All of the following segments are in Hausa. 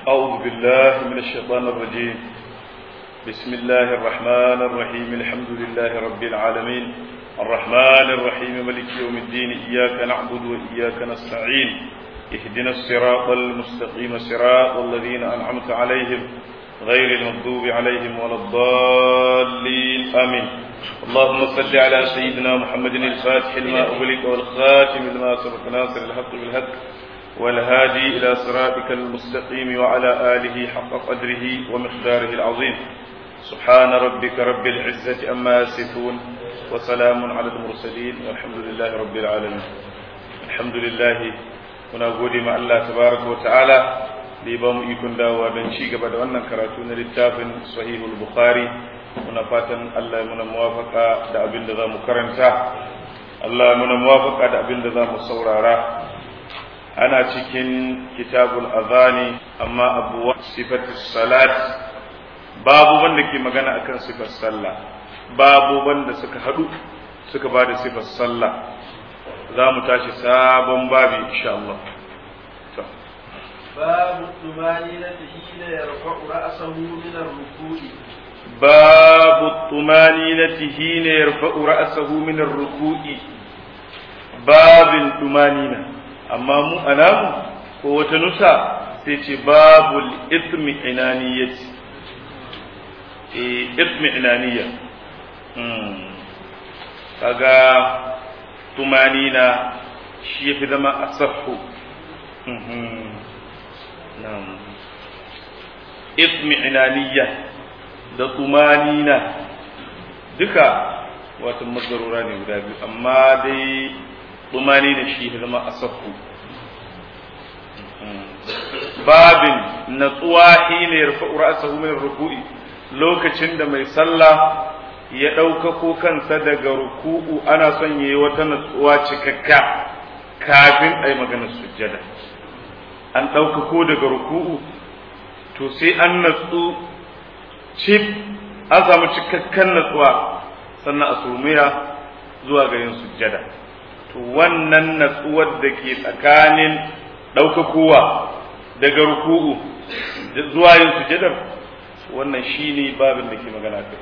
أعوذ بالله من الشيطان الرجيم بسم الله الرحمن الرحيم الحمد لله رب العالمين الرحمن الرحيم ملك يوم الدين إياك نعبد وإياك نستعين اهدنا الصراط المستقيم صراط الذين أنعمت عليهم غير المغضوب عليهم ولا الضالين آمين اللهم صل على سيدنا محمد الفاتح لما أغلق والخاتم لما سبق ناصر الحق بالحق والهادي إلى صراطك المستقيم وعلى آله حق قدره ومقداره العظيم سبحان ربك رب العزة أما يصفون وسلام على المرسلين والحمد لله رب العالمين الحمد لله muna gode ma Allah tabaraka wa ta'ala da ya ba mu ikon dawowa don ci gaba da wannan karatu na littafin sahihul bukhari muna fatan Allah muna muwafaka da abin da za mu karanta Allah muna muwafaka da abin da za mu saurara ana cikin kitabul azani amma abu sifatu salat babu wanda ke magana akan sifar sallah babu wanda suka hadu suka ba da sifar sallah za mu tashi sabon babi insha Allah باب الطمانينة حين يرفع رأسه من الركوع باب الطمانينة حين يرفع رأسه من الركوع باب الطمانينة أما مو أنام هو تنسى تيجي باب الإثم عنانية إثم عنانية kaga tumanina shi ya fi zama a saffu ismi'inaniya da tumanina duka wata mazarura ne guda biyu amma dai tumanina shi ya zama a saffu babin natsuwa hine yarfa ra'sahu min ruku'i lokacin da mai sallah ya ɗaukako kansa daga ruku'u ana son yayi wata natsuwa cikakka kafin a yi maganar sujjada an ɗaukako daga ruku'u to sai an natsu cif an samu cikakken natsuwa sannan a surmiya zuwa ga yin sujjada to wannan natsuwar da ke tsakanin ɗaukakowa daga ruku'u zuwa yin sujjadar wannan shine babin da ke magana kai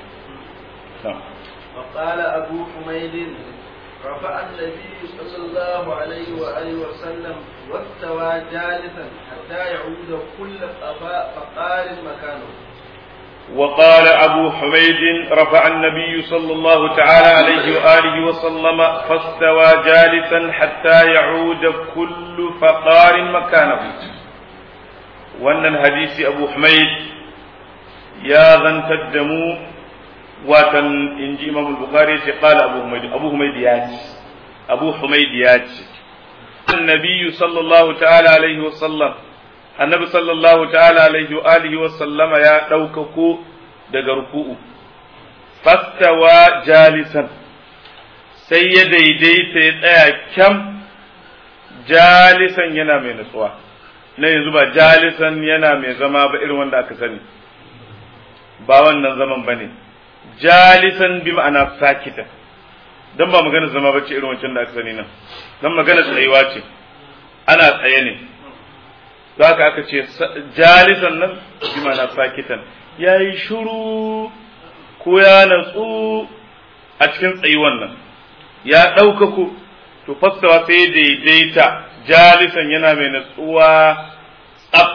وقال أبو حميد رفع النبي صلى الله عليه وآله وسلم واستوى جالسا حتى يعود كل فقار مكانه وقال أبو حميد رفع النبي صلى الله تعالى عليه وآله وسلم فاستوى جالسا حتى يعود كل فقار مكانه وأن الحديث أبو حميد يا ذا تدموا watan in ji imam bukhari ce qala abu humayd abu humayd ya ce abu humayd ya ce annabi sallallahu ta'ala alaihi wa sallam annabi sallallahu ta'ala alaihi wa alihi wa sallama ya ɗaukako daga ruku'u fastawa jalisan sai ya daidaita ya tsaya kyam jalisan yana mai nutsuwa na yanzu ba jalisan yana mai zama ba irin wanda aka sani ba wannan zaman ba ne jalisan bi ma'ana sakita dan ba magana zama bace irin wancan da aka sani nan dan magana tsayuwa ce ana tsaye ne zaka aka ce jalisan nan bi ma'ana sakitan yayi shiru ko ya natsu a cikin tsayuwan nan ya ɗaukaku to fassawa sai daidaita jalisan yana mai natsuwa tsaf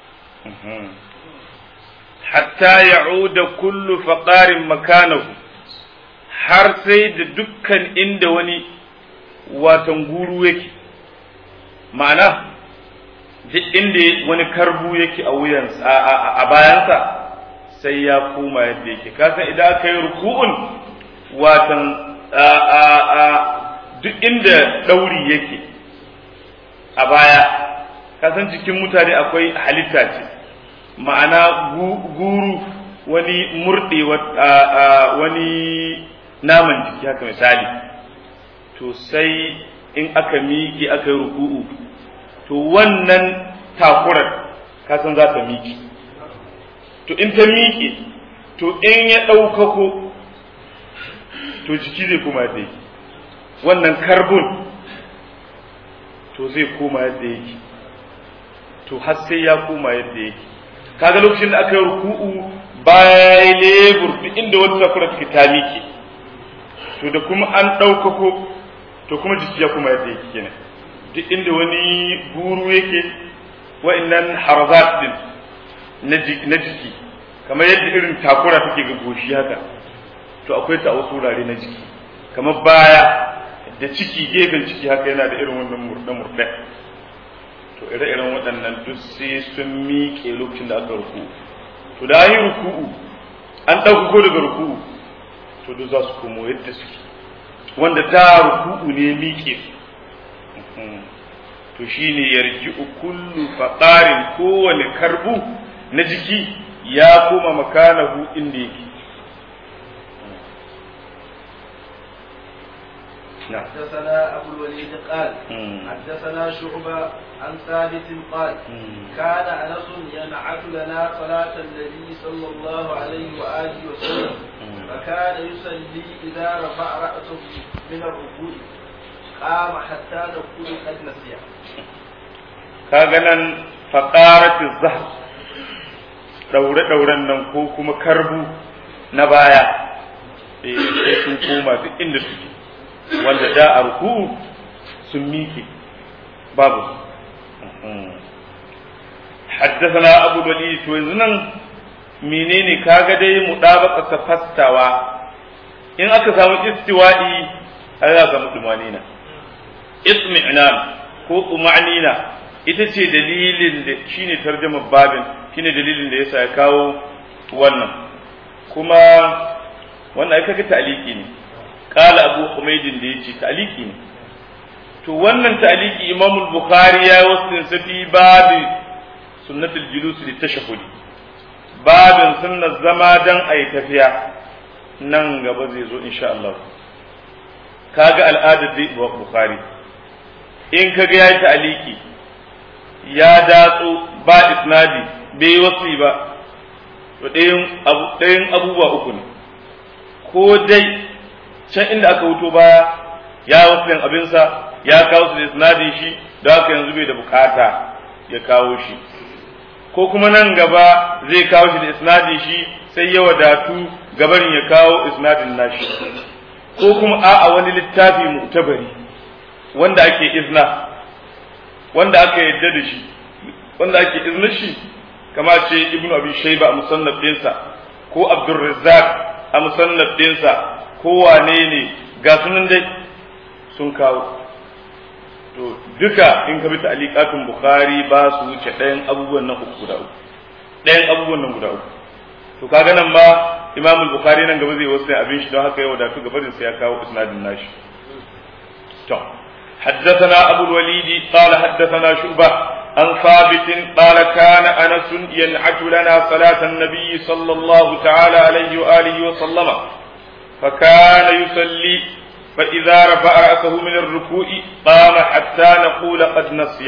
hatta ya'uda kullu faqarin makanahu har sai da dukkan inda wani watan guru yake ma'ana duk inda wani karbu yake a wuyansa a bayansa sai ya koma yadda yake kasan idan aka yi ruku'un watan duk inda ɗauri yake a baya kasan cikin mutane akwai halitta ce ma'ana guru wani murɗe wani naman jiki haka misali to sai in aka miƙe aka yi ruku'u to wannan takurar kasan za ta miƙe to in ta miƙe to in ya ɗaukako to jiki zai koma yadda yake wannan karbon to zai koma yadda yake to har sai ya koma yadda yake kaga lokacin da aka yi ruku'u baya lebur duk inda wata sakura take ta miƙe to da kuma an ɗaukako to kuma jiki ya kuma yadda yake kenan duk inda wani guru yake wa'annan harazat din na jiki kamar yadda irin takura take ga goshi haka to akwai ta a wasu wurare na jiki kamar baya da ciki gefen ciki haka yana da irin wannan murɗe-murɗe to ire-iren waɗannan duk sai sun miƙe lokacin da aka ruku to da yi ruku'u an ɗaukako daga ruku'u to duk za su komo yadda suke wanda da ruku'u ne miƙe to shine yarji kullu faqarin kowane karbu na jiki ya koma makanahu inda yake نعم حدثنا أبو الوليد قال حدثنا شعبة عن ثابت قال كان أنس ينعت لنا صلاة النبي صلى الله عليه وآله وسلم فكان يصلي إذا رفع رأسه من الركوع قام حتى نقول قد نسي كاغنا فقارة الزهر daure-dauren nan ko kuma karbu na baya sai sun koma duk inda suke wanda da a ruku sun miƙe babu حدثنا أبو الوليد وزنن menene kaga dai mu dabaka fastawa in aka samu istiwa'i ai za ka mutu manina ismi'nan ko umanina ita ce dalilin da shine tarjama babin shine dalilin da yasa ya kawo wannan kuma wannan ai kaga ta'liki ne qala abu humaydin da yace ta'liki ne to wannan ta'liki imam al-bukhari ya wasu fi babi sunnatul julus litashahhudi babin sunnar zama dan ayi tafiya nan gaba zai zo insha Allah kaga al'adar da bukhari in kaga yayi ta'liki ya datso ba isnadi bai wasi ba to ɗayan abu ɗayan abubuwa uku ne ko dai can inda aka wuto baya ya wasu abinsa ya kawo su da isnadin shi da haka yanzu bai da bukata ya kawo shi ko kuma nan gaba zai kawo shi da isnadin shi sai ya wadatu gabarin ya kawo isnadin nashi ko kuma a'a wani littafi mu'tabari wanda ake izna wanda aka yadda da shi wanda ake izna shi kama ce ibnu abi shayba a musannaf dinsa ko abdurrazzaq a musannaf dinsa ko wane ne ga sunan dai sun kawo to duka in ka bi ta'liqatun bukhari ba su wuce ɗayan abubuwan nan uku guda uku ɗayan abubuwan nan guda uku to kaga nan ma imam bukhari nan gaba zai wasu abin shi don haka ya wadatu gaba da sai ya kawo isnadin nashi to حدثنا أبو الوليد قال حدثنا شعبة عن ثابت قال كان أنس ينعت لنا صلاة النبي صلى الله تعالى عليه وآله وسلم فكان يصلي فإذا رفع رأسه من الركوع قام حتى نقول قد نسي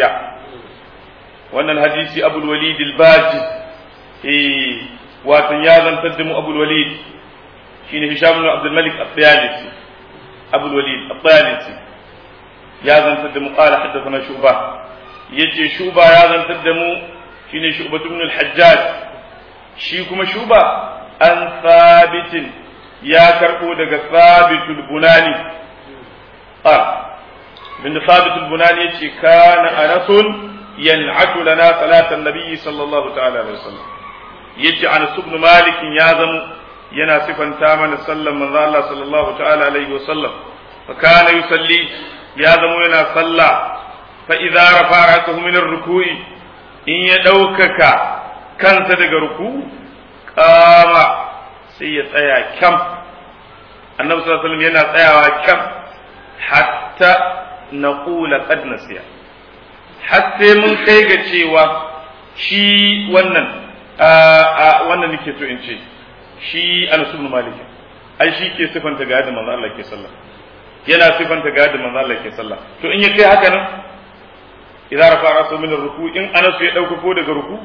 وأن الحديث أبو الوليد الباجي إيه واتن يازن تدم أبو الوليد شين هشام بن عبد الملك الطيالسي أبو الوليد الطيالسي يازن تدم قال حدثنا شعبة يجي شعبة يازن تدم شين شعبة بن الحجاج شيكم شعبة أن ثابت ya karɓo daga sabitul bunani qal bin sabitul bunani yace kana anasun yan'atu lana salatan nabiyyi sallallahu ta'ala alaihi wasallam yace anas ibn malik ya zamo yana sifanta mana sallan manzo Allah sallallahu ta'ala alaihi wasallam fa kana yusalli ya zamo yana salla fa idza rafa ra'sahu min ar-ruku'i in ya daukaka kansa daga ruku qama sai ya tsaya kyam annabi sallallahu alaihi wasallam yana tsayawa kyam hatta naqula qad nasiya har sai mun kai ga cewa shi wannan wannan nake so in ce shi Anas ibn Malik ai shi ke sifanta ga yadda manzo Allah ke sallah yana sifanta ga yadda manzo Allah ke sallah to in ya kai haka nan idan rafa rasu min ruku in Anas ya dauka ko daga ruku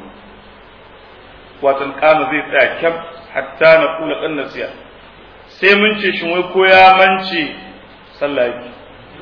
watan kama zai tsaya kyam hatta na kula kan nasiya sai mun ce shin wai ko ya mance sallah yake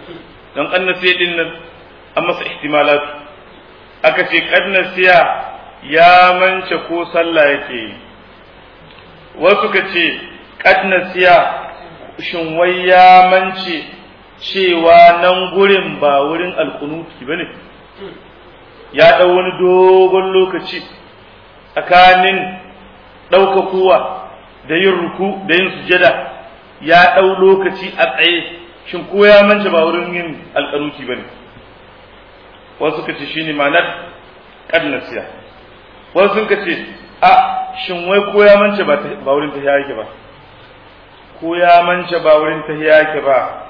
don kan nasiya din nan an masa ihtimalat aka ce kan nasiya ya mance ko sallah yake yi wasu ka ce kad nasiya shin wai ya mance cewa nan gurin ba wurin alkunuti bane ya ɗau wani dogon lokaci tsakanin ɗaukakowa da yin ruku da yin sujada ya ɗau lokaci a tsaye shin ko ya mance ba wurin yin alƙanuti ba ne wasu ka ce shi ne ma'anar ƙadnasiya wasu ka ce a shin wai ko ya mance ba wurin ta yake ba ko ya mance ba wurin ta yake ba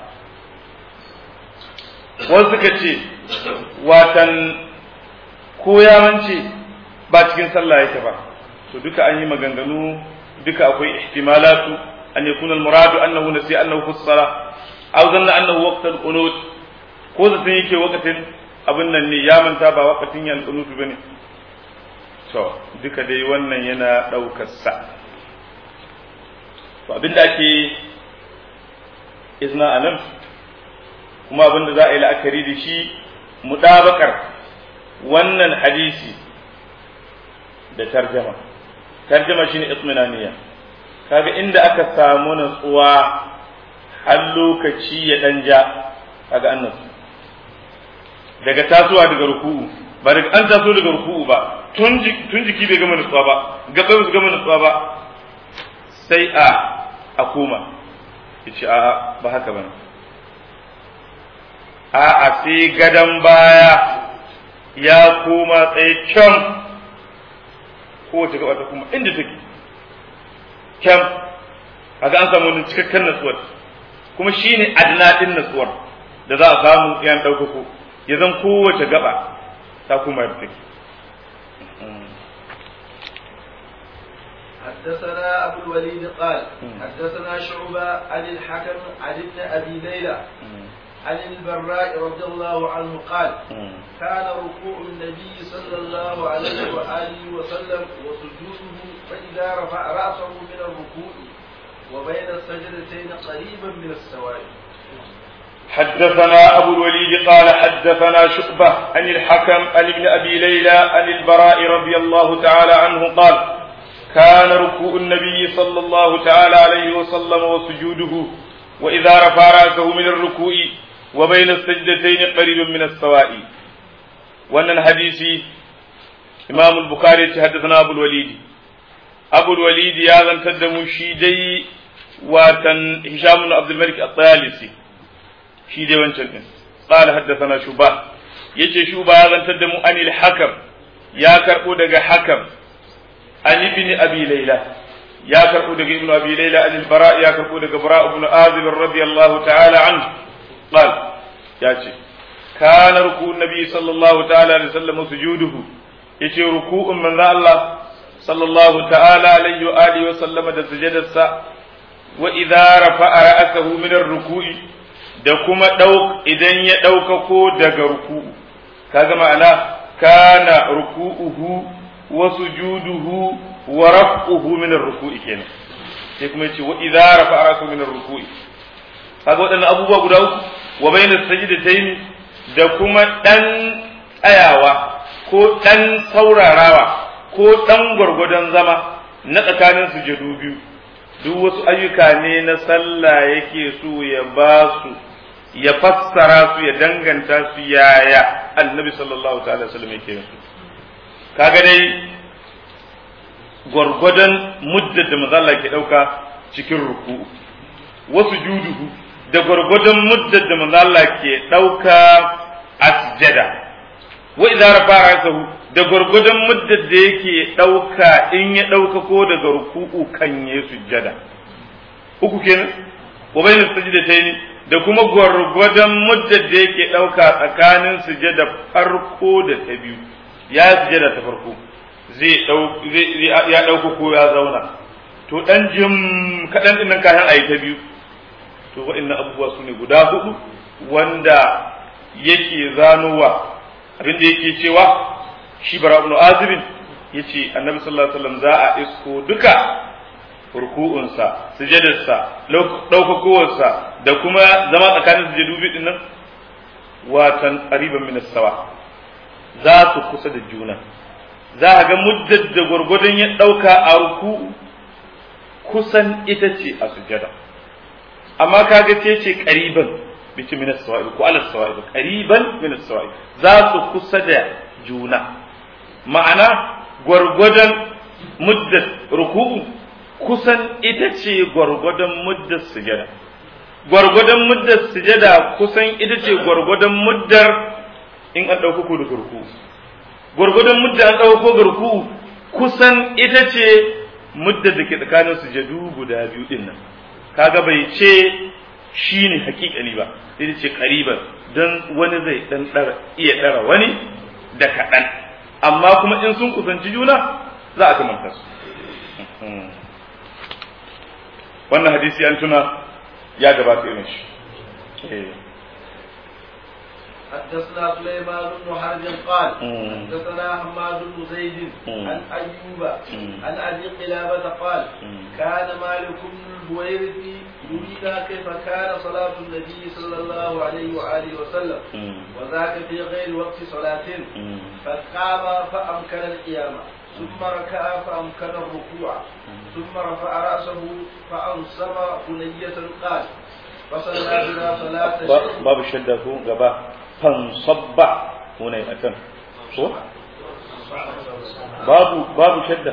wasu ka ce watan ko ya mance ba cikin sallah yake ba to duka an yi maganganu duka akwai ihtimalatu an yakuna al-muradu annahu nasi annahu fi as-salah aw zanna annahu waqt al-qunut ko zaton yake waqtin abin nan ne ya manta ba waqtin ya al-qunut bane to duka dai wannan yana daukar sa to abinda ake izna anan kuma abinda za a yi la'akari da shi mudabakar wannan hadisi da tarjama tarjama shine itminaniya kaga inda aka samu natsuwa har lokaci ya dan ja kaga annas daga tasowa daga ruku'u ba daga an taso daga ruku'u ba tun tun jiki bai gama natsuwa ba gaba bai gama natsuwa ba sai a a koma yace a ba haka bane a a sai gadan baya ya koma tsaye can kowace gaba ta kuma inda take can kaga an samu wani cikakken natsuwar kuma shine adna din natsuwar da za a samu yan ɗaukako ya zan kowace gaba ta kuma yadda take حدثنا أبو الوليد قال حدثنا شعبة عن الحكم عن ابن أبي ليلى عن البراء رضي الله عنه قال كان ركوع النبي صلى الله عليه وآله وسلم وسجوده فإذا رفع رأسه من الركوع وبين السجدتين قريبا من السواء حدثنا أبو الوليد قال حدثنا شعبة عن الحكم عن ابن أبي ليلى عن البراء رضي الله تعالى عنه قال كان ركوع النبي صلى الله تعالى عليه وسلم وسجوده وإذا رفع رأسه من الركوع وبين السجدتين قريب من السواء وأن الحديث إمام البخاري حدثنا أبو الوليد أبو الوليد يا ذن تدم شيدي وتن هشام بن عبد الملك الطيالسي شيدي وانشن قال حدثنا شوبا يجي شوبا يا ذن تدم أن الحكم يا كربو دغ حكم عن ابن أبي ليلى يا كربو دغ ابن أبي ليلى عن البراء يا كربو دغ براء بن آذب رضي الله تعالى عنه قال ياتي كان ركوع النبي صلى الله تعالى عليه وسلم سجوده يتي ركوع من الله صلى الله تعالى عليه وآله وسلم da sujadarsa wa idza rafa'a ra'sahu min ar-ruku'i da kuma dauk idan ya ɗaukako daga ruku'u kaga ma'ana kana ruku'uhu wa sujuduhu wa raf'uhu min ar-ruku'i kenan sai kuma yace wa idza rafa'a ra'sahu min ar-ruku'i kaga waɗannan abubuwa guda uku wa bayna sajdatayn da kuma dan tsayawa ko dan saurarawa ko dan gwargwadon zama na tsakanin sujadu biyu duk wasu ayyuka ne na sallah yake so ya ba su ya fassara su ya danganta su yaya annabi sallallahu ta'ala wasallam yake su kaga dai gwargwadon muddar da mazalla ke ɗauka cikin ruku'u wasu juduhu da gwargwadon muddar da mazalla ke ɗauka a sujada wa idza rafa ra'sahu da gwargwadon muddar da yake ɗauka in ya ɗauka ko daga ruku'u kan ya sujjada uku kenan wa bayna sajdatayn da kuma gwargwadon muddar da yake ɗauka tsakanin sujjada farko da ta biyu ya sujjada ta farko zai zai ya ɗauka ko ya zauna to dan jim kaɗan ɗin nan kayan ayi ta biyu to wa'annan abubuwa su ne guda hudu wanda yake zanowa abin da yake cewa shi bara ibn azibin yace annabi sallallahu alaihi wasallam za a isko duka ruku'unsa sujadarsa daukakowarsa da kuma zama tsakanin sujadu biyu din nan watan qariban min sawa za su kusa da juna za a ga muddar da gwargwadon ya ɗauka a ruku kusan ita ce a sujada amma kaga ce ce ƙariban bici min as-sawa'ib ko ala as-sawa'ib qariban min as-sawa'ib za su kusa da juna ma'ana gwargwadon muddat ruku'u kusan ita ce gwargwadon muddat sujada gwargwadon muddar sujada kusan ita ce gwargwadon muddar in an ɗauka ko da ruku'u gwargwadon muddar an ɗauka ko ruku'u kusan ita ce muddar da ke tsakanin sujadu guda biyu din nan kaga bai ce shi ne hakikani ba sai ce kariban don wani zai dan iya ɗara wani da kaɗan amma kuma in sun kusanci juna za a kamanta su wannan hadisi an tuna ya gabata irin shi حدثنا سليمان بن حرب قال حدثنا حماد بن زيد عن ايوب عن ابي قلابه قال كان مالك بن البويرث يرينا كيف كان صلاه النبي صلى الله عليه واله وسلم وذاك في غير وقت صلاه فقام فامكن القيام ثم ركع فامكن الركوع ثم رفع راسه فانصب بنيه قال فصلى بنا صلاه باب الشده غبا fansabba hunai a can ko babu babu shadda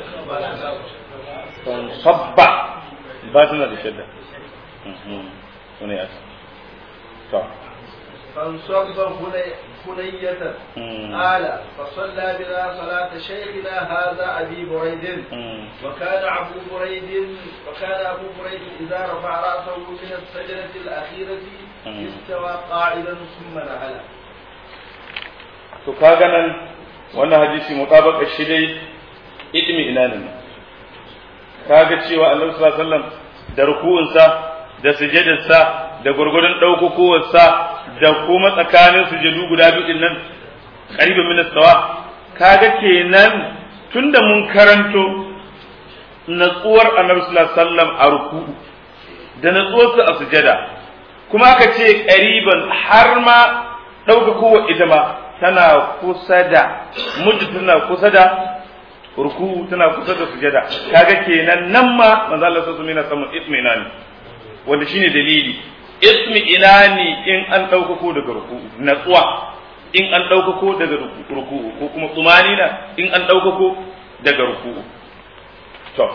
fansabba ba tana da shadda hunai a can فانصب بنية قال فصلى بنا صلاة شيخنا هذا أبي بريد وكان أبو بريد وكان أبو بريد إذا رفع رأسه من السجدة الأخيرة استوى قاعدا ثم نهل to kaga nan wannan hadisi mutabaka shi dai idmi ina ne kaga cewa Annabi sallallahu alaihi wasallam da ruku'unsa da sujudarsa da gurgurun daukokowarsa da kuma tsakanin sujudu guda biyu din nan qariban min sawa kaga kenan tunda mun karanto natsuwar Annabi sallallahu alaihi wasallam a ruku'u da natsuwarsa a sujada kuma aka ce qariban har ma daukakowa ita ma tana kusa da mujju tana kusa da ruku tana kusa da sujada kaga kenan nan ma manzo Allah sallallahu alaihi wasallam samun itminani wanda shine dalili itminani in an daukako daga ruku natsuwa in an daukako daga ruku ko kuma tsumanina in an daukako daga ruku to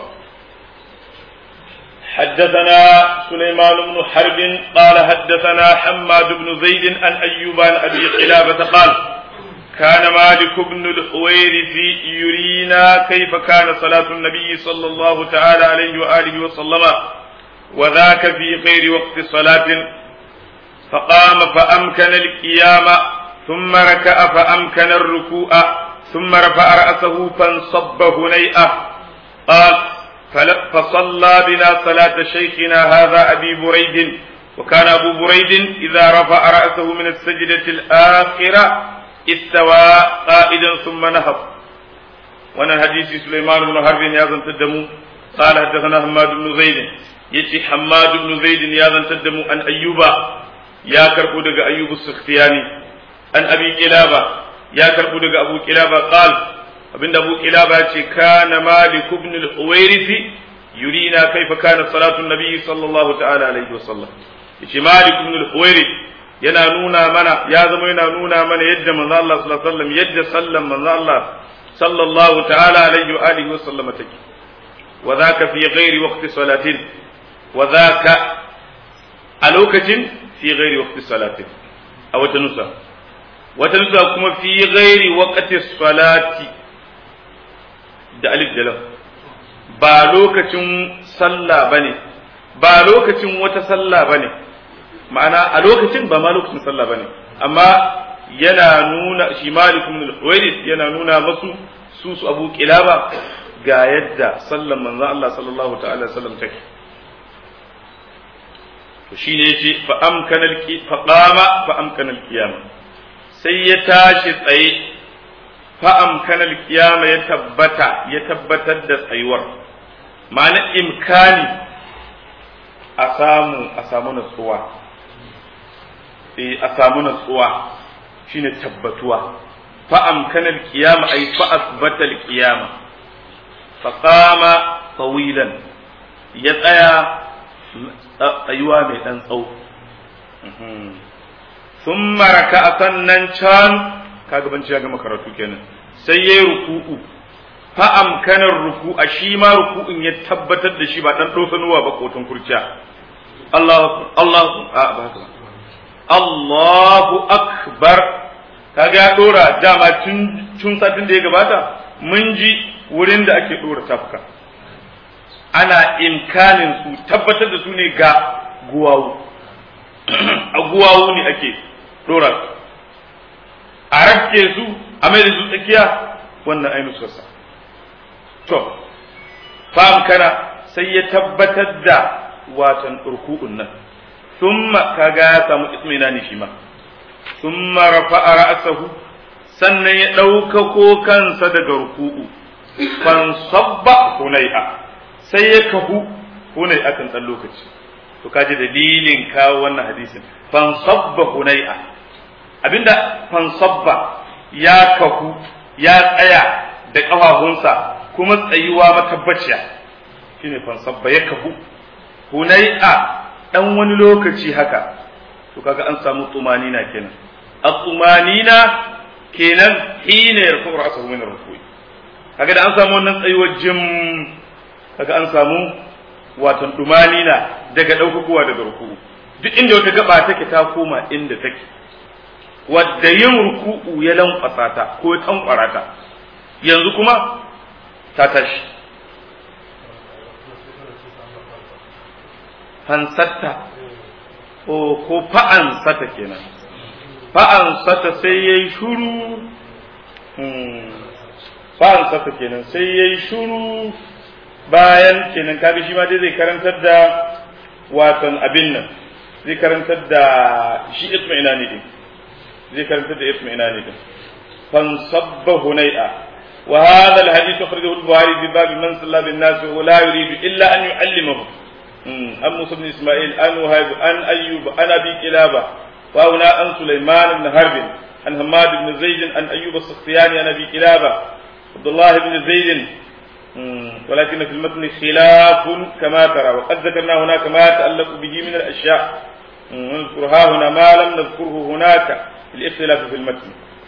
حدثنا سليمان بن حرب قال حدثنا حماد بن زيد عن أيوب عن أبي قلابة قال كان مالك بن الحويرث يرينا كيف كان صلاة النبي صلى الله تعالى عليه وآله وسلم وذاك في غير وقت صلاة فقام فأمكن القيام ثم ركع فأمكن الركوع ثم رفع رأسه فانصب هنيئة قال فصلى بنا صلاة شيخنا هذا أبي بريد وكان أبو بريد إذا رفع رأسه من السجدة الآخرة استوى قائدا ثم نهض وانا الحديث سليمان بن حرب يازن تدمو قال حدثنا حماد بن زيد يتي حماد بن زيد يازن تدمو أن أيوب يا كربو دغ أيوب السختياني أن أبي كلابة يا كربو دغ أبو كلابة قال abinda Abu Kilaba ce kana Malik ibn al-Huwairith yurina kaifa kana salatu nabi sallallahu ta'ala alaihi wasallam yace Malik ibn al-Huwairith yana nuna mana ya zama yana nuna mana yadda manzo Allah sallallahu alaihi wasallam yadda sallan manzo Allah sallallahu ta'ala alaihi wa alihi wasallam take wa dhaka fi ghairi waqti salatin wa dhaka a lokacin fi ghairi waqti salatin a wata nusa wata nusa kuma fi ghairi waqti salati da alif da lam ba lokacin sallah bane ba lokacin wata sallah bane ma'ana a lokacin ba ma lokacin sallah bane amma yana nuna shi Malik ibn al-Huwairith yana nuna masu su su Abu Kilaba ga yadda sallan manzon Allah sallallahu ta'ala sallam take to shine yace fa amkana al fa qama fa amkana al-qiyama sai ya tashi tsaye fa amkana al-qiyama ya tabbata ya tabbatar da tsayuwar ma'ana imkani a samu a samu natsuwa a samu natsuwa shine tabbatuwa fa amkana al-qiyama ay fa asbata al-qiyama fa qama tawilan ya tsaya tsayuwa mai dan tsawo thumma raka'a sannan can kaga ban ya gama karatu kenan sai yayi ruku'u fa amkanar ruku'a shi ma ruku'un ya tabbatar da shi ba dan dosanuwa ba kotun kurciya Allahu Allahu a ba haka Allahu akbar kaga ya dora dama tun tun satin da ya gabata mun ji wurin da ake dora tafka ana imkanin su tabbatar da su ne ga guwawu a guwawu ne ake dora a rafke su a mai da su tsakiya wannan ainihin sassa to fam kana sai ya tabbatar da watan urku'un nan thumma kaga ya samu ismina ne shi ma thumma rafa'a ra'sahu sannan ya ɗaukako kansa daga ruku'u fan sabba hunai'a sai ya kahu hunai'a kan ɗan lokaci to kaji dalilin kawo wannan hadisin fan sabba hunai'a abinda fan sabba ya kahu ya tsaya da ƙafafunsa kuma tsayuwa matabbaciya shine fansabba ya kafu hunai'a dan wani lokaci haka to kaga an samu tumanina kenan at-tumanina kenan hina yarfu ra'sahu min ar-ruku'i kaga da an samu wannan tsayuwar jim kaga an samu watan tumanina daga daukakowa daga ruku'u duk inda wata gaba take ta koma inda take wadda yin ruku'u ya lankwasa ta ko ya tankwara ta yanzu kuma ta tashi hansatta o ko fa'ansata kenan fa'ansata sai ya yi shuru fa'ansata kenan sai ya yi shuru bayan kenan kaga shi ma dai zai karantar da watan abin nan zai karantar da shi isma ina ne din zai karantar da isma ina ne din fansabba hunai'a وهذا الحديث أخرجه البخاري في باب من صلى بالناس وهو لا يريد إلا أن يعلمه عن موسى بن إسماعيل عن وهيب عن أيوب عن أبي كلابة وهنا عن سليمان بن حرب عن حماد بن زيد عن أيوب السختياني عن أبي كلابة عبد الله بن زيد ولكن في المتن خلاف كما ترى وقد ذكرنا هناك ما يتعلق به من الأشياء نذكرها هنا ما لم نذكره هناك الاختلاف في المتن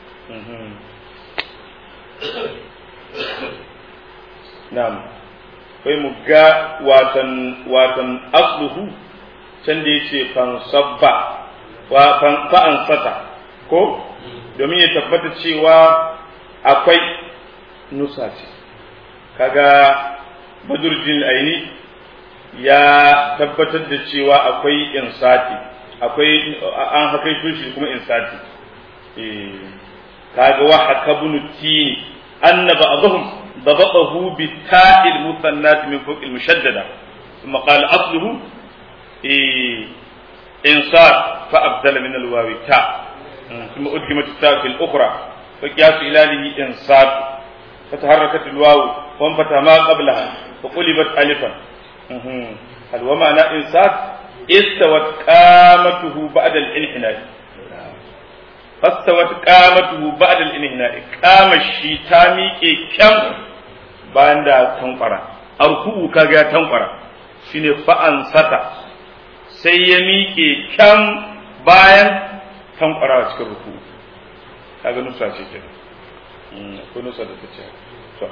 Na'am, kai mu ga watan watan asluhu can da yace fan sabba wa fan fa'an sata ko domin ya tabbata cewa akwai nusa ce kaga badurjin aini ya tabbatar da cewa akwai insati akwai an hakai shi kuma insati eh kaga wa hakabunu tini anna ba'dahum ضبطه بالتاء المثنات من فوق المشددة ثم قال أصله إيه إنصار فأبدل من الواو تاء ثم أدغمت التاء في الأخرى فقياس إلاله إنصار فتحركت الواو وانفتح ما قبلها فقلبت ألفا هل ومعنى إنصار استوت قامته بعد الانحناء فاستوت قامته بعد الانحناء قام الشي تاميكي كم bayan da tankwara arku'u kaga ya tankwara shine fa'an sata sai ya miƙe kyan bayan tankwara cikin ruku kaga nusa ce ke akwai nusa da ta ce to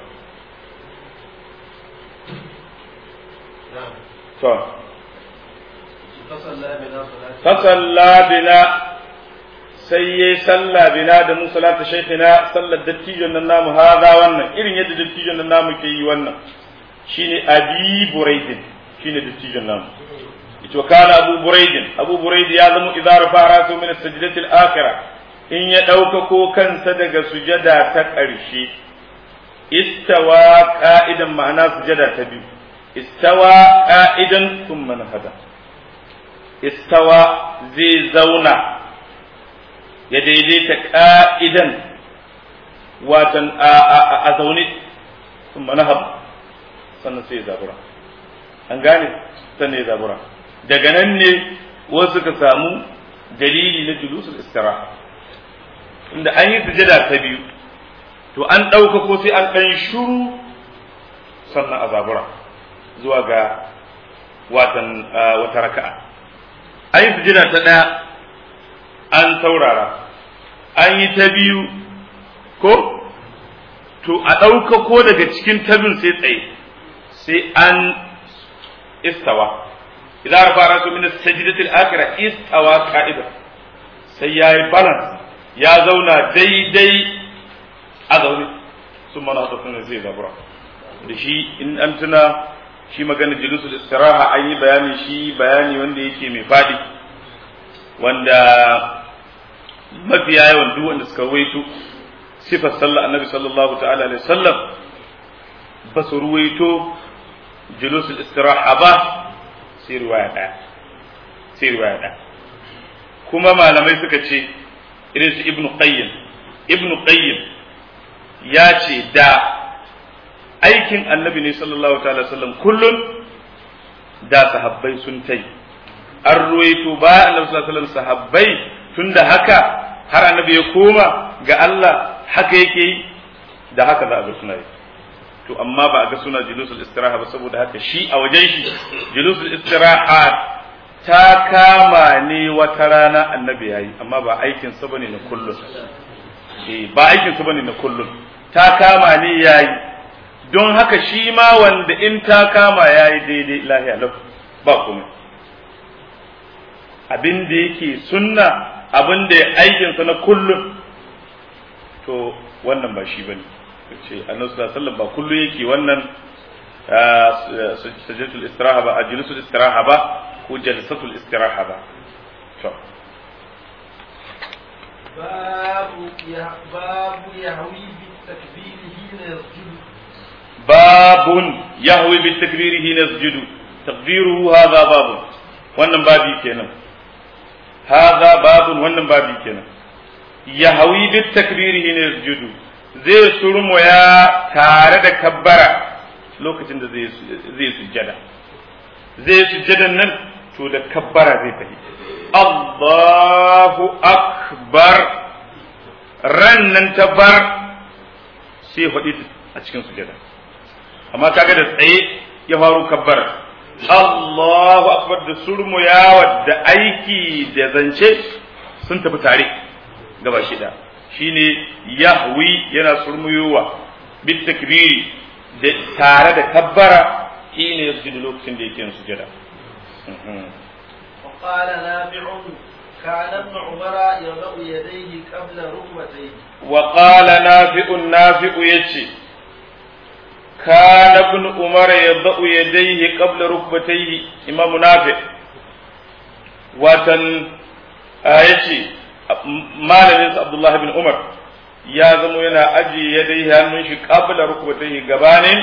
to fasalla bina sai yayi sallah bina da mu salata shaykhina sallar dattijon nan namu hada wannan irin yadda dattijon nan namu ke yi wannan shine abi buraidin shine dattijon namu ito kana abu buraidin abu buraid ya zama idza rafa rasu min as-sajdati al-akhirah in ya dauka ko kansa daga sujada ta ƙarshe istawa qa'idan ma'ana sujada ta biyu istawa qa'idan thumma nahada istawa zai zauna ya daidaita ƙa'idan watan a zaune sun manahab sannan sai ya zabura an gane sannan ya zabura daga nan ne wasu ka samu dalili na julusul istiraha inda an yi sujada ta biyu to an ɗauka ko sai an ɗan shuru sannan a zabura zuwa ga watan wata raka'a an yi sujada ta ɗaya an saurara an yi ta biyu ko to a ɗauka ko daga cikin tabin sai tsaye sai an istawa idan rafa rasu min sajdatil akhirah istawa qa'ida sai yayi balance ya zauna daidai a zaune sun mana tsofin zai zabura da shi in an tuna shi magana julusul istiraha an yi bayani shi bayani wanda yake mai fadi wanda mafiya yawan duk wanda suka waito sifar sallah annabi sallallahu ta'ala alaihi wasallam ba su ruwaito julusul istiraha ba sai riwaya ɗaya sai riwaya ɗaya kuma malamai suka ce irin su ibnu qayyim ibnu qayyim ya ce da aikin annabi ne sallallahu ta'ala sallam kullun da sahabbai sun tai an ruwaito ba annabi sallallahu alaihi wasallam sahabbai tunda haka har annabi ya koma ga Allah haka yake yi da haka za a ga suna yi to amma ba a ga suna julusul istiraha ba saboda haka shi a wajen shi julusul istiraha ta kama ne wata rana annabi yayi amma ba aikin sa bane na kullum eh ba aikin sa bane na kullum ta kama ne yayi don haka shi ma wanda in ta kama yayi daidai lahiya lau ba komai abin da yake sunna abin da aikin sa na kullum to wannan ba shi bane ce annabi sallallahu alaihi wasallam ba kullu yake wannan sajdatul istiraha ba ajlisul istiraha ba ko jalsatul istiraha ba to babu ya babu yahwi bi takbiri hina yasjudu babun yahwi bi takbiri hina yasjudu taqdiruhu hadha babun wannan babi kenan hadha babun wannan babi kenan yahwi bi takbiri hina yasjudu zai surmoya tare da kabbara lokacin da zai sujjada zai sujjadan nan to da kabbara zai tafi Allahu akbar ran nan ta bar sai faɗi a cikin sujjada amma kaga da tsaye ya faru kabbara Allahu akbar da surmoyawa da aiki da zance sun tafi tare gaba shida shine yahwi yana surmuyowa bit takbiri da tare da kabbara shine yasjudu lokacin da yake sujada وقال نافع كان ابن عمر يضع يديه قبل ركبتيه وقال نافع نافع يجي كان ابن عمر يضع يديه قبل ركبتيه امام نافع وتن آيتي malamin Abdullahi bin Umar ya zamo yana ajiye ya dai hannun shi kabla rukubatai gabanin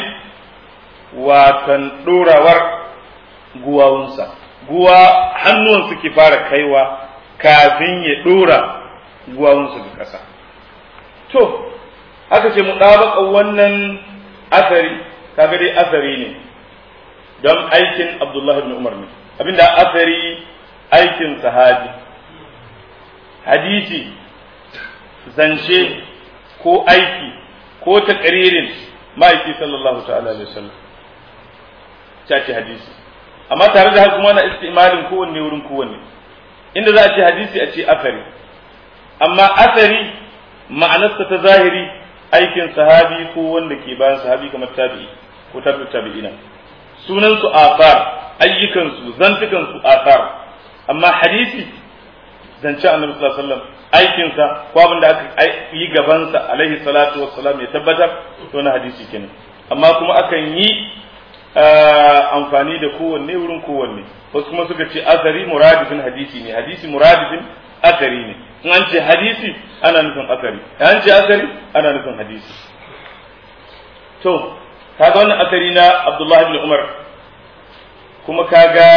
watan dorawar guwawunsa guwa hannuwan suke fara kaiwa kafin ya dora guwawunsa ga ƙasa to aka ce mu ɗabaka wannan asari kaga dai asari ne don aikin Abdullahi bin Umar ne abinda asari aikin sahabi hadisi zance ko aiki ko takaririn ma'aiki sallallahu ta'ala alaihi wasallam ta ce hadisi amma tare da haka kuma na istimalin kowanne wurin kowanne inda za a ce hadisi a ce asari amma asari ma'anarsa ta zahiri aikin sahabi ko wanda ke bayan sahabi kamar tabi'i ko tabi'u tabi'ina sunan su asar ayyukan su zantukan su asar amma hadisi zance annabi sallallahu alaihi wasallam aikinsa ko abin da aka yi gabansa alaihi salatu wassalam ya tabbatar to na hadisi kenan amma kuma akan yi amfani da kowanne wurin kowanne wasu kuma suka ce asari muradifin hadisi ne hadisi muradifin asari ne in an ce hadisi ana nufin asari an ce asari ana nufin hadisi to kaga wannan asari na Abdullahi ibn Umar kuma kaga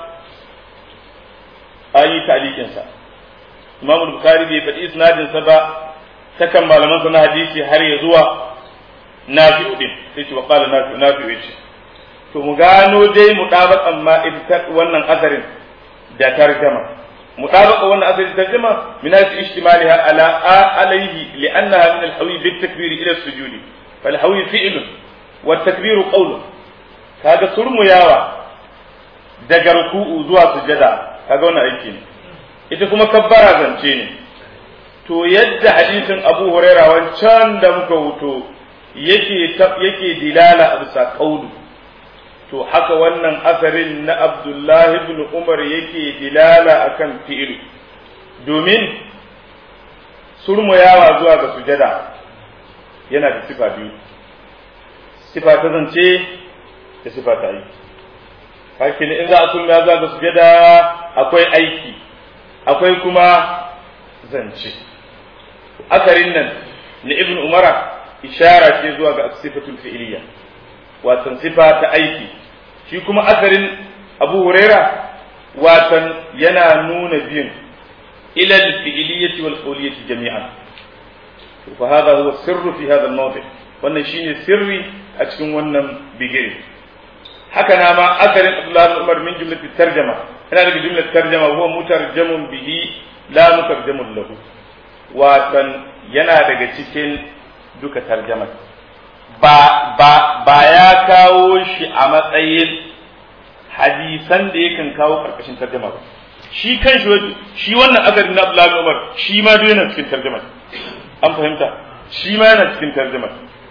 ayi ta'liqin sa Imam Bukhari bai faɗi isnadin sa ba ta kan malaman sa na hadisi har ya zuwa Nafi'u din sai ce wa qala Nafi'u Nafi'u yace to mu gano dai mu ɗaba amma ita wannan asarin da tarjama مطابقة وانا أثر الترجمة من هذه اشتمالها على عليه لأنها من الحوي بالتكبير إلى السجود فالحوي فعل والتكبير قول هذا سرم ياوى daga ruku'u zuwa sujada kaga wannan aiki ne ita kuma kabbara zance ne to yadda hadisin Abu Huraira wancan da muka wuto yake yake dilala a bisa kaudu to haka wannan asarin na Abdullah ibn Umar yake dilala akan fi'il domin surmuyawa zuwa ga sujada yana da sifa biyu sifa ta zance da sifa ta aiki hakin in za a surmuya zuwa ga sujada akwai aiki akwai kuma zance asarin nan na ibn umara ishara ce zuwa ga sifatul fi'iliya watan sifa ta aiki shi kuma asarin abu huraira watan yana nuna biyun ila al-fi'iliyyati wal qawliyyati jami'an fa hadha huwa sirru fi hadha al-mawdi wannan shine sirri a cikin wannan bigire haka na ma asarin abdullah ibn umar min jumlatit tarjama yana daga jumlatit tarjama huwa mutarjamun bihi la mutarjamun lahu watan yana daga cikin duka tarjamar ba ba ba ya kawo shi a matsayin hadisan da yakan kawo karkashin tarjama ba shi kan shi shi wannan asarin na Abdullahi Umar shi ma duk yana cikin tarjama an fahimta shi ma yana cikin tarjama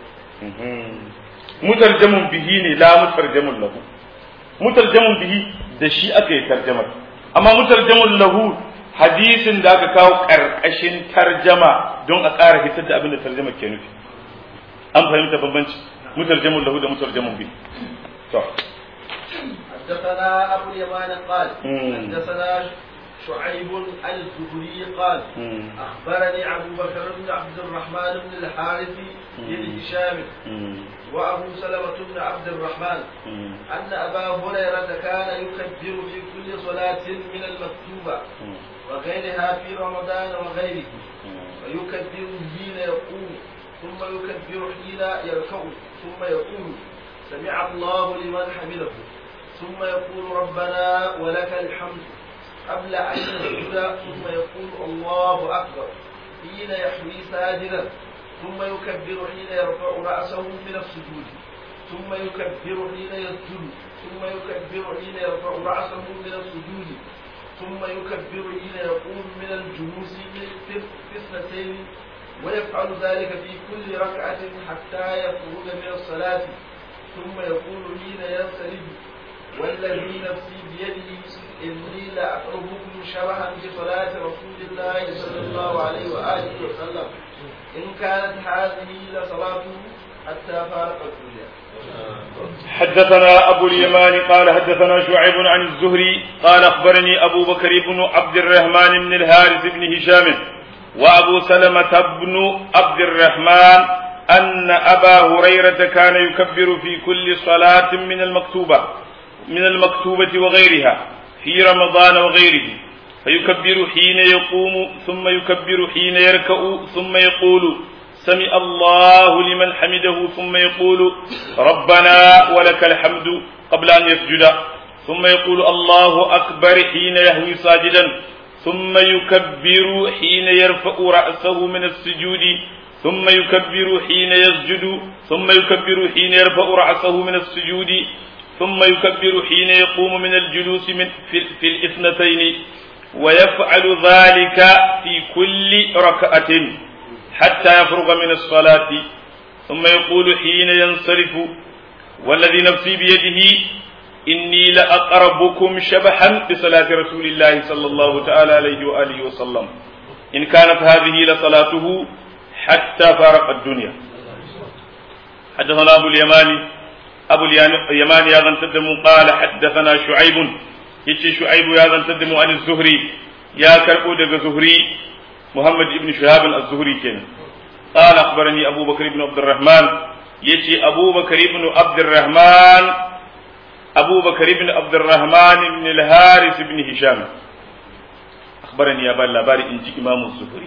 mutarjamun bihi ne la mutarjamun lahu mutarjamun bihi da shi aka yi tarjamar amma mutarjamun lahu hadisin da aka kawo ƙarƙashin tarjama don a ƙara hitar da abin da tarjama ke nufi an fahimta bambanci mutarjamun lahu da mutarjamun bi to حدثنا أبو اليمان قال حدثنا شعيب الزهري قال أخبرني أبو بكر بن عبد الرحمن بن الحارث بن هشام وأبو سلمة بن عبد الرحمن أن أبا هريرة كان يكبر في كل صلاة من المكتوبة وغيرها في رمضان وغيره ويكبر حين يقوم ثم يكبر حين يركع ثم يقول سمع الله لمن حمده ثم يقول ربنا ولك الحمد قبل أن يسجد ثم يقول الله أكبر حين يحوي ساجدا ثم يكبر حين يرفع رأسه من السجود ثم يكبر حين يسجد ثم يكبر حين يرفع رأسه من السجود ثم يكبر حين يقوم من الجلوس في اثنتين ويفعل ذلك في كل ركعة حتى يخرج من الصلاة ثم يقول حين ينسلب والذي نفسي بيده إني لأقربكم شبها بصلاة رسول الله صلى الله عليه وآله وسلم إن كانت هذه لصلاته حتى فارق الدنيا حدثنا أبو اليمان قال حدثنا شعيب عن الزهري قال أخبرني أبو بكر بن عبد الرحمن بن الحارث بن هشام وأبو سلمة بن عبد الرحمن أن أبا هريرة كان يكبر في كل صلاة من المكتوبة من المكتوبة وغيرها في رمضان وغيره فيكبر حين يقوم ثم يكبر حين يركع ثم يقول سمع الله لمن حمده ثم يقول ربنا ولك الحمد قبل أن يسجد ثم يقول الله أكبر حين يهوي ساجدا ثم يكبر حين يرفع رأسه من السجود ثم يكبر حين يسجد ثم يكبر حين يرفع رأسه من السجود ثم يكبر حين يقوم من الجلوس من في, في الاثنتين ويفعل ذلك في كل ركعة حتى يفرغ من الصلاة ثم يقول حين ينصرف والذي نفسي بيده إني لأقربكم شبحا بصلاة رسول الله صلى الله تعالى عليه وآله وسلم إن كانت هذه لصلاته حتى فارق الدنيا حدثنا أبو اليماني أبو اليماني يا ذن تدم قال حدثنا شعيب يتي شعيب يا ذن تدم عن الزهري يا كربو دغ زهري محمد بن شهاب الزهري كان قال أخبرني أبو بكر بن عبد الرحمن يتي أبو بكر بن عبد الرحمن أبو بكر بن عبد الرحمن بن الحارث بن هشام أخبرني يا بلا باري إنجي إمام الزهري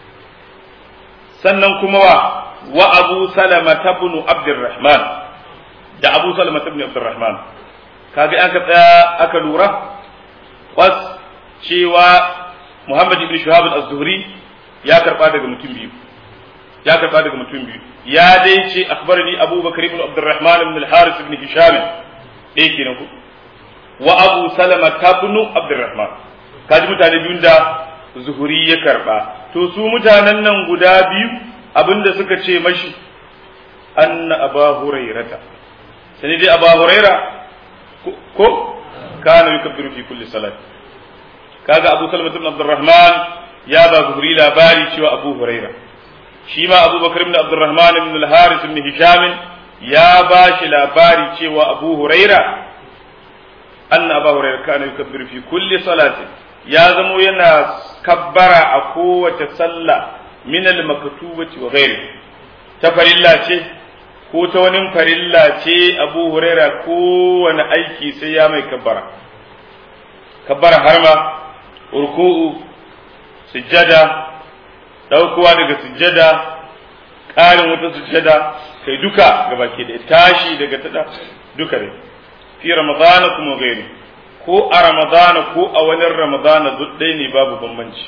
sannan kuma wa wa abu salama ibn abdurrahman da abu salama ibn abdurrahman kaga aka tsaya aka lura was cewa Muhammad ibn Shuhab az-Zuhri ya karba daga mutum biyu ya karba daga mutum biyu ya dai ce akhbarani Abu Bakar ibn Abdurrahman ibn al-Haris ibn Hisham dai kenan ku wa Abu Salama ibn Abdurrahman kaji mutane biyun da Zuhri ya karba to su mutanen nan guda biyu abinda suka ce mashi anna Aba Hurairata sai dai Aba Huraira ko kana yukabbiru fi kulli salat kaga Abu Salama ibn Abdurrahman ya ba Zuhri labari cewa Abu Huraira shi ma Abu Bakar ibn Abdurrahman ibn al-Haris ibn Hisham ya ba shi labari cewa Abu Huraira anna Abu Huraira kana yukabbiru fi kulli salatin ya zamo yana kabbara a kowace sallah min al-maktubati wa ghairi ta farilla ce ko ta wani farilla ce Abu Huraira kowane aiki sai ya mai kabbara kabbara harma ruku'u sujjada daukowa daga sujjada ƙarin wata sujjada kai duka gabaki da tashi daga tada duka dai fi ramadana kuma gairi ko a ramadana ko a wani ramadana duk ɗaya ne babu bambanci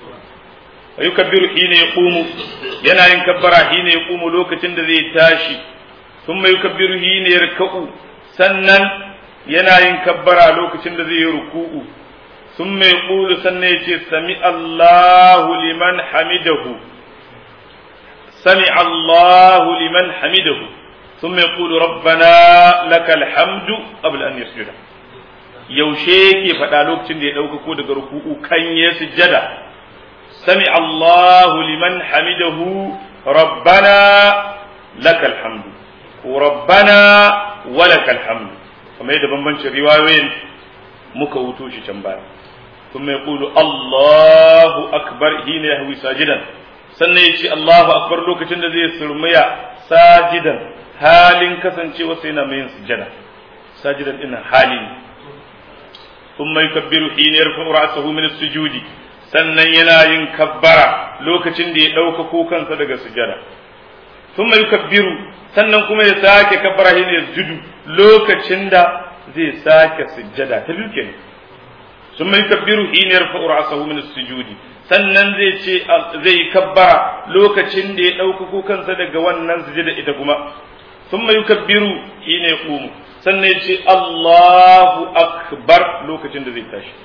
wa yukabbiru hina yaqumu yana yin kabbara hina yaqumu lokacin da zai tashi thumma yukabbiru hina yarka'u sannan yana yin kabbara lokacin da zai yi ruku'u ثم يقول سنيتي سمع الله لمن حمده سمع الله لمن حمده ثم يقول ربنا لك الحمد قبل أن يسجد yaushe ke faɗa lokacin da ya ɗauka ko daga ruku'u kan ya sujjada sami Allahu liman hamidahu rabbana lakal hamdu ko rabbana wa lakal hamdu kamar yadda bambancin riwayoyin muka wuto shi can baya ثم يقول الله أكبر حين يهوي ساجدا sannan ya ce Allahu akbar lokacin da zai surmiya sajidan halin kasancewa sai na mai yin sujada sajidan ina hali ne thumma yukabbiru hina yarfa'u ra'sahu min as-sujudi sannan yana yin kabbara lokacin da ya dauka kansa daga sujada thumma yukabbiru sannan kuma ya sake kabbara hina yasjudu lokacin da zai sake sujada ta biyu kenan ثم يكبر حين يرفع رأسه من السجود sannan zai ce zai kabbara lokacin da ya ɗaukako kansa daga wannan sujada ita kuma thumma yukabbiru hina yaqumu sannan ya ce Allahu akbar lokacin da zai tashi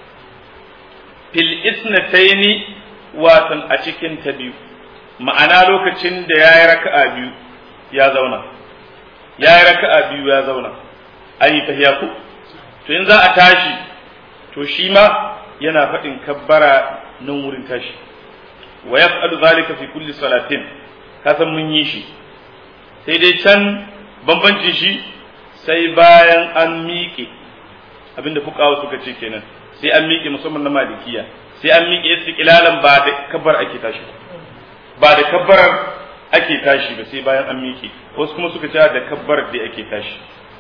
fil isnataini watan a cikin ta biyu ma'ana lokacin da yayi raka'a biyu ya zauna yayi raka'a biyu ya zauna ayi tahiyaku to in za a tashi to shi ma yana faɗin kabbara nan wurin tashi wa yaf'alu zalika fi kulli salatin ka san mun yi shi sai dai can bambancin shi sai bayan an miƙe abinda fuqawa suka ce kenan sai an miƙe musamman na malikiya sai an miƙe istiqlalan ba da kabbar ake tashi ba da kabbarar ake tashi ba sai bayan an miƙe wasu kuma suka ce da kabbar da ake tashi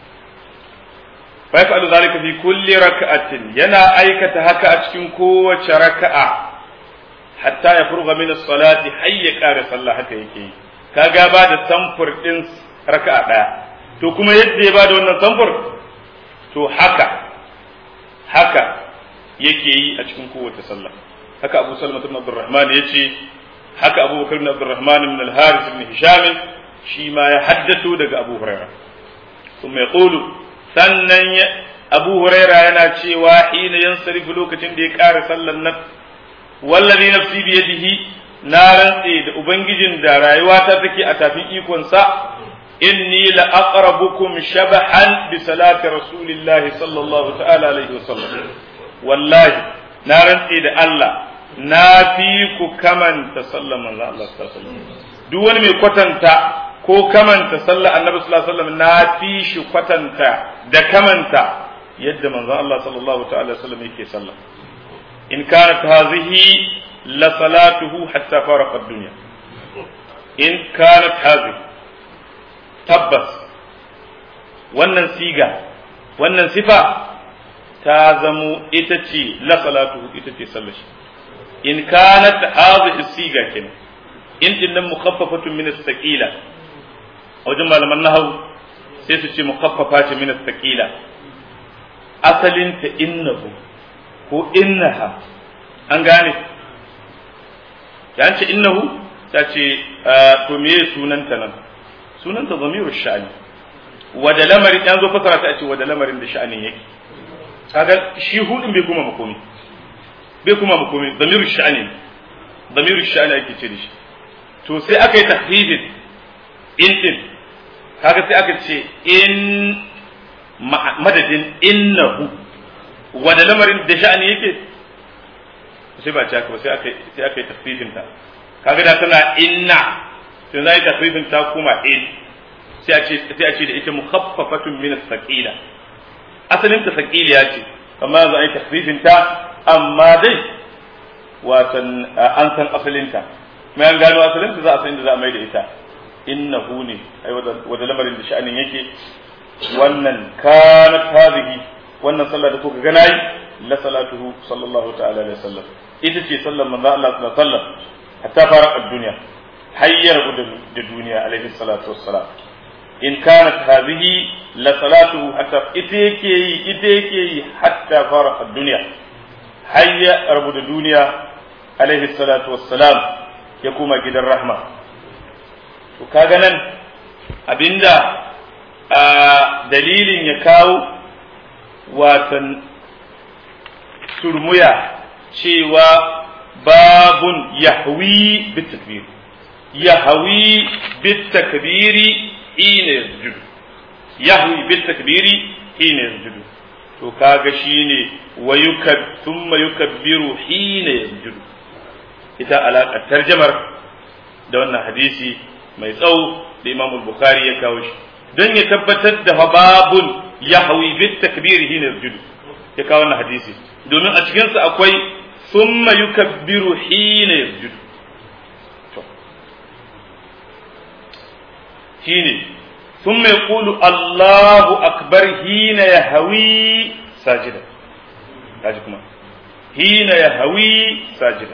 فيفعل ذلك في كل ركعة ينا أيكة هكا أتكن كوة ركعة حتى يفرغ من الصلاة حي كار صلى هكا يكي كاغا بعد تنفر إنس ركعة to kuma yadda ya bada wannan samfur to haka haka yake yi a cikin kowace sallah haka Abu Salma ibn Abdurrahman yace haka Abu Bakar ibn Abdurrahman ibn al-Harith ibn Hisham shi ma ya haddato daga Abu Hurairah kuma yaqulu sannan abu huraira yana cewa hina yansarifu lokacin da ya ƙara sallan nan wallazi nafsi bi yadihi na rantse da ubangijin da rayuwata take a tafin ikonsa inni la aqrabukum shabahan bi salati rasulillah sallallahu ta'ala alaihi wasallam wallahi na rantse da Allah na fi ku kamanta sallan manzo Allah sallallahu alaihi wasallam duk wani mai kwatanta ko kamanta sallar annabi sallallahu alaihi wasallam na fi shi kwatanta da kamanta yadda manzon Allah sallallahu ta'ala wasallam yake sallah in kanat hazihi la salatuhu hatta faraqa ad-dunya in kanat hazihi tabbas wannan siga wannan sifa ta zamo ita ce la salatuhu ita ce sallar shi in kanat hazihi siga kenan in din nan mukhaffafatun min as-saqila a wajen malaman nahawu sai su ce mukhaffafa ce min as-saqila asalin ta innahu ko innaha an gane ya ce innahu ta ce to me sunanta nan sunanta zamiru sha'ani wada lamarin ya zo fasara ta ce wada lamarin da sha'anin yake kaga shi hudin bai kuma makomi bai kuma makomi zamiru sha'ani zamiru sha'ani ake ce da shi to sai aka yi tahdidin in din kaga sai aka ce in madadin innahu wada lamarin da sha'ani yake sai ba haka ba sai aka sai aka yi tafsirin ta kaga da tana inna sai zai tafsirin ta kuma in sai a ce sai a ce da ita mukhaffafatun min as-saqila asalin ta saqiliya ce amma za a yi tafsirin ta amma dai watan an san asalin ta mai an gano asalin ta za a san inda za a mai da ita innahu ne ai wada lamarin da sha'anin yake wannan kanat hadhihi wannan sallah da kuka ga nayi la salatuhu sallallahu ta'ala alaihi wasallam ita ce sallar manzo Allah sallallahu alaihi wasallam hatta fara ad-dunya hayyar da duniya alaihi salatu wassalam in kanat hadhihi la salatuhu hatta ita yake yi ita yake yi hatta fara ad-dunya hayya rabu da duniya alaihi salatu wassalam ya kuma gidan rahma to kaga nan abinda a dalilin ya kawo watan surmuya cewa babun yahwi bitakbir yahwi bitakbiri hina yasjudu yahwi bitakbiri hina yasjudu to kaga shine wa yukab thumma yukabbiru hina yasjudu ita alaƙar tarjamar da wannan hadisi mai tsawo da Imam Bukhari ya kawo shi don ya tabbatar da babun yahwi bitakbiri hina yasjudu ya kawo wannan hadisi domin a cikinsa akwai summa yukabbiru hina yasjudu to shine summa yaqulu Allahu akbar hina yahwi sajida kaji kuma hina yahwi sajida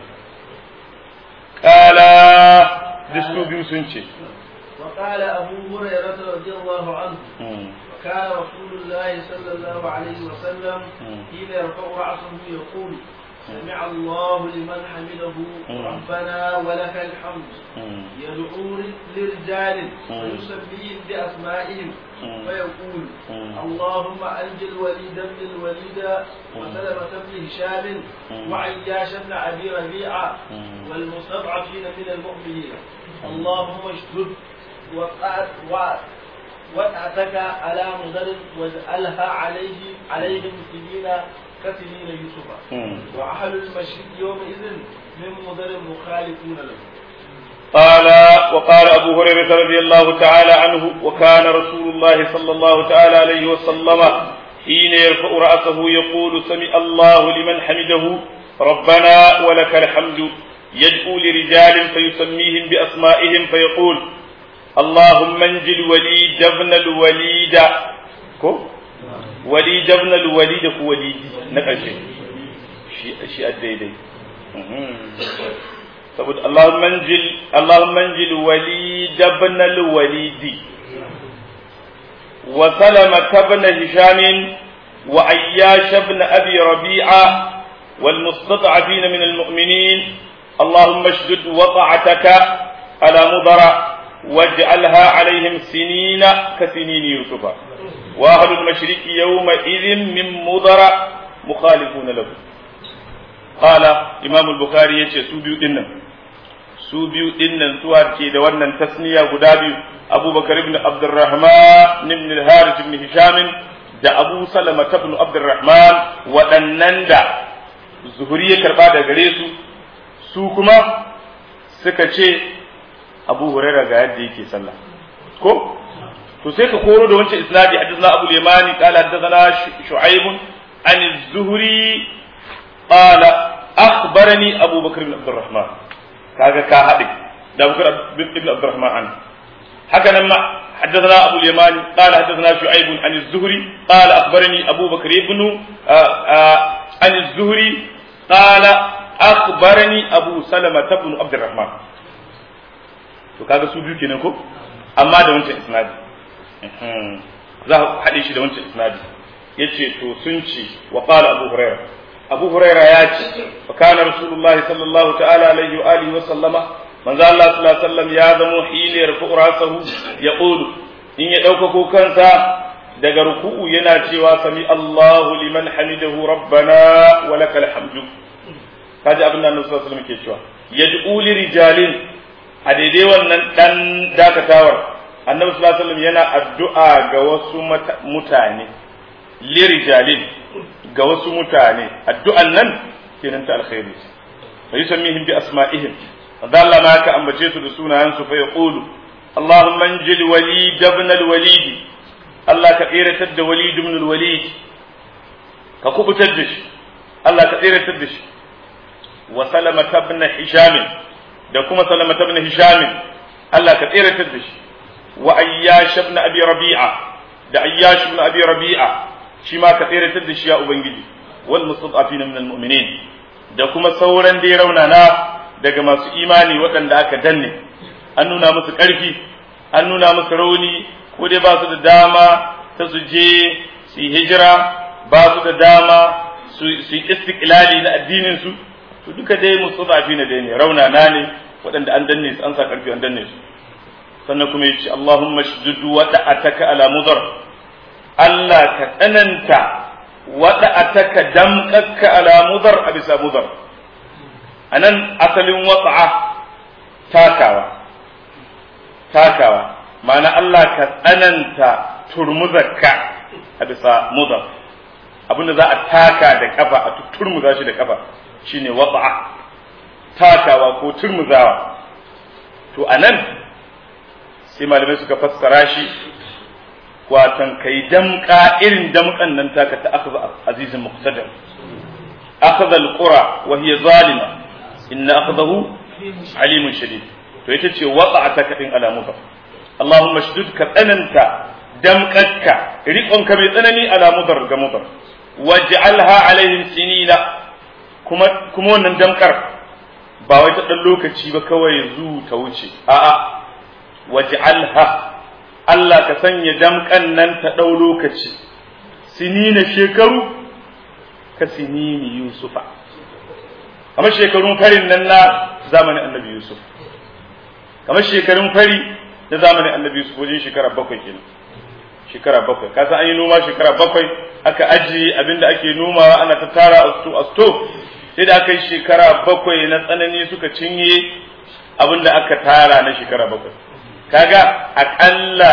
kala disu biyu sun ce وقال أبو هريرة رضي الله عنه وكان رسول الله صلى الله عليه وسلم حين يرفع رأسه يقول سمع الله لمن حمده ربنا ولك الحمد يدعو لرجال ويسميهم بأسمائهم فيقول اللهم أنج الوليد بن الوليد وسلمة بن هشام وعياش بن أبي ربيعة والمستضعفين من المؤمنين اللهم اشدد وقعتك على مدر واجعلها عليه عليهم سنين كسنين يوسف وأهل المشرك يومئذ من مدر مخالفون له قال وقال أبو هريرة رضي الله تعالى عنه وكان رسول الله صلى الله تعالى عليه وسلم حين يرفع رأسه يقول سمع الله لمن حمده ربنا ولك الحمد يدعو لرجال فيسميهم بأسمائهم فيقول اللهم انجي الوليد ابن الوليد كو وليد ابن الوليد كو وليدي نقشي شيء شيء الديدي saboda Allahumma anjil Allahumma anjil walid ibn al-walid wa salama ibn hisham wa ayyash ibn abi rabi'a wal mustad'afin min al-mu'minin اللهم اشدد وطعتك على مضر واجعلها عليهم سنين كسنين يوسف واهل المشرك يومئذ من مضر مخالفون له قال امام البخاري يتي su biyu dinnan su biyu dinnan suwa ke da wannan tasniya guda biyu abubakar ibn abdurrahman ibn al-harith ibn hisham da abu salama ibn abdurrahman waɗannan da zuhuri ya karba da gare su su kuma suka ce abu huraira ga yadda yake sallah ko to sai ka koro da wancan isnadi hadithna abu limani qala hadathana shu'aib an az-zuhri qala akhbarani abu bakr ibn abdurrahman kaga ka hade da bakr ibn abdurrahman an haka nan ma حدثنا أبو اليمان قال حدثنا شعيب عن الزهري قال أخبرني أبو بكر بن عن الزهري قال أخبرني أبو سلمة بن عبد الرحمن to kaga su biyu kenan ko amma da wancan isnadi za ku haɗe shi da wancan isnadi yace to sun ce wa qala abu hurairah abu huraira ya ce wa kana rasulullahi sallallahu ta'ala alaihi wa alihi wa sallama manzo Allah sallallahu alaihi wasallam ya zamo hiliyar fuqrasahu ya qulu in ya dauka kansa daga ruku'u yana cewa sami Allahu liman hamidahu rabbana wa lakal hamdu kaji abin da Annabi sallallahu alaihi wasallam ke cewa yad'u li rijalin a daidai wannan dan dakatawar Annabi sallallahu alaihi wasallam yana addu'a ga wasu mutane li rijalin ga wasu mutane addu'an nan kenan ta alkhairi fa yusammihim bi asma'ihim fadalla Allah ma ka ambace su da sunayen su fa yaqulu Allahumma anjil walid ibn al-walid Allah ka tsiratar da walid ibn al-walid ka kubutar da shi Allah ka tsiratar da shi wa salama ibn hisham da kuma salama ibn hisham Allah ka tsiratar da shi wa ayyash ibn abi rabi'a da ayyash ibn abi rabi'a shi ma ka tseratar da shi ya ubangiji wal mustad'afin min al mu'minin da kuma sauran dai raunana daga masu imani waɗanda aka danne an nuna musu ƙarfi an nuna musu rauni ko dai ba su da dama ta su je su yi hijira ba su da dama su yi istiqlali na addinin su to duka dai mustad'afin dai ne raunana ne waɗanda an danne su an sa ƙarfi an danne su sannan kuma yace Allahumma shdud wa da'ataka ala mudar Allah ka tsananta wada a taka damƙakka ala mudar a bisa mudar a nan asalin watsa'a takawa takawa ma'ana Allah ka tsananta turmuzarka a bisa mudar abinda za a taka da kafa a turmuza shi da kafa shine watsa'a takawa ko turmuzawa to a nan sai malamai suka fassara shi watan kai damka irin damkan nan taka ta akhadha azizin muqtadar akhadha alqura wa hiya zalima inna akhadahu alimun shadid to ita ce wada'ata kadin alamuka Allahumma shdud ka tsananta damkakka riƙon ka mai tsanani ala mudar ga mudar waj'alha alaihim sinina kuma kuma wannan damkar ba wai ta dan lokaci ba kawai zu ta wuce a'a waj'alha Allah ka sanya damƙan nan ta ɗau lokaci, sinina shekaru ka sinini Yusufa, kamar shekarun farin nan na zamanin annabi Yusuf, kamar shekarun fari na zamanin annabi Yusuf wajen shekara bakwai kenan. Shekara bakwai, ka san an yi noma shekara bakwai aka ajiye abin da ake nomawa ana ta tara asto asto sai da aka yi shekara bakwai na tsanani suka cinye abin da aka tara na shekara bakwai. kaga aƙalla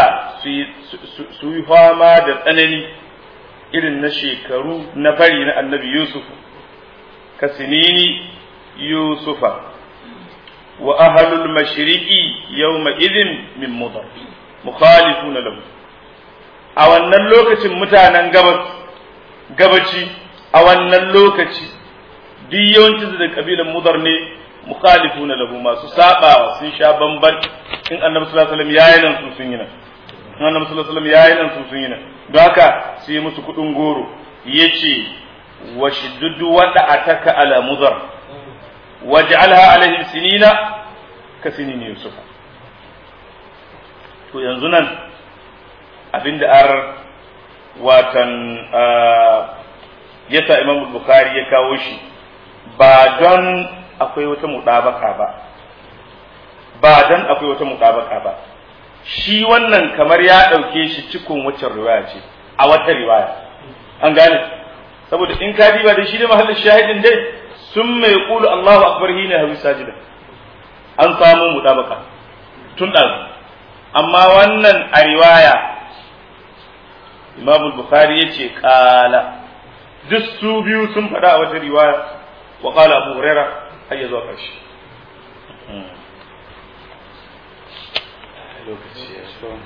su yi fama da tsanani irin na shekaru na fari na annabi Yusuf ka sinini Yusufa wa ahlul mashriqi yawma idhin min mudar mukhalifuna lahu a wannan lokacin mutanen gabas gabaci a wannan lokaci duk yawancin da kabilan mudar ne mukhalifuna lahu masu sabawa sun sha bamban in annabi sallallahu alaihi wasallam yayi nan su sun yi nan in annabi sallallahu alaihi wasallam yayi nan su sun yi nan don haka sai musu kudin goro yace wa shiddu wada ataka ala mudar waj'alha alaihim sinina ka sinini yusuf to yanzu nan abinda ar watan yasa imam bukhari ya kawo shi ba don akwai wata muɗabaka ba ba dan akwai wata muɗabaka ba shi wannan kamar ya ɗauke shi cikin waccan riwaya ce a wata riwaya an gane saboda in ka diba da shi da mahallin shahidin dai sun mai kulu Allahu akbar hina hawi sajida an samu muɗabaka tun ɗan amma wannan a riwaya Imam Bukhari ya ce ƙala duk su biyu sun faɗa a wata riwaya wa ƙala Abu Hurairah har ya zuwa ƙarshe lokaci ya